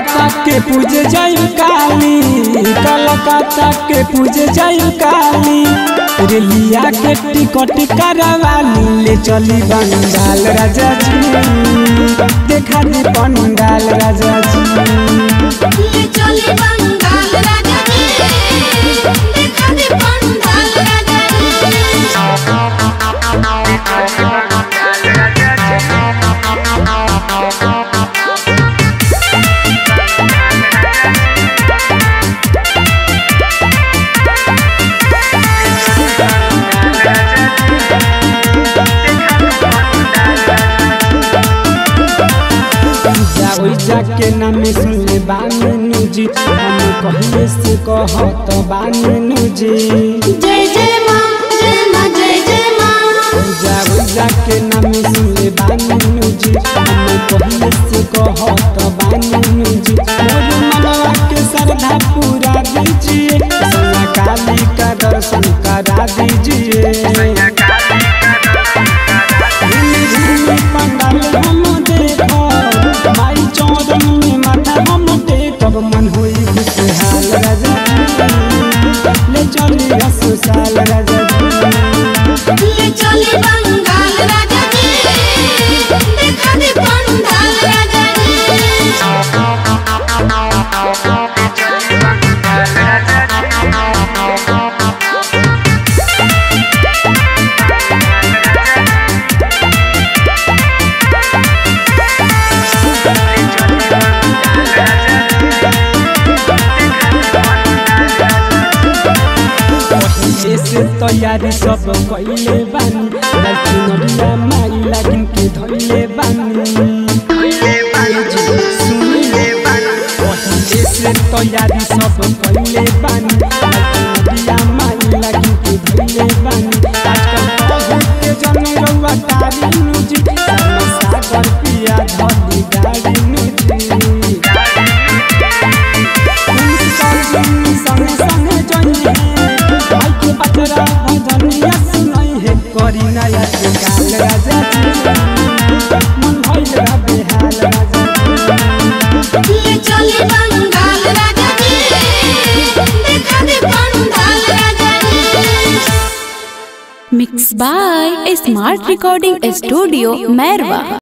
कलकत्ता के पूजे जय काली कलकत्ता के पूजे जय काली रेलिया के टिकट करवाली ले चली बंगाल राजा जी देखा दी पंडाल राजा जी ले चली बंगाल राजा जी देखा दे पंडाल राजा जी जाओ जाके नाम सुनले बानू जी हम कहिए से कहत बानू जी जय जय माँ जय माँ जय जय माँ जाओ जाके नाम सुनले बानू जी हम कहिए से कहत बानू जी मोर मनवा के श्रद्धा पूरा दीजिए सैया काली का दर्शन करा दीजिए झिली झिली पंडाल हम देखब माई चौदन में माथा हम टेकब मन होई खुशहाल राजा जी। ले चली ससुराल राजा जी। ले चली बंगाल राजा जी देखा दे पंडाल राजा जी पहिले से तैयारी सब कइले बानी लड़की नरिया माई लागिन के धइले बानी सुनिले पहिले से तैयारी सब कइले बानी लड़की नरिया माई लागिन के धइले बानी आजकल बहुत के जन रउआ तारी नुजी सामा सागर पिया धली गाड़ी नुजी संगे संगे जइहे भाई के पतरा भजनिया सुनई हे करी नया के काल राजा जी मन भइल बा बेहाल राजा जी ले चली बंगाल राजा जी देखा दे पंडाल राजा जी mix by smart recording studio Mairwa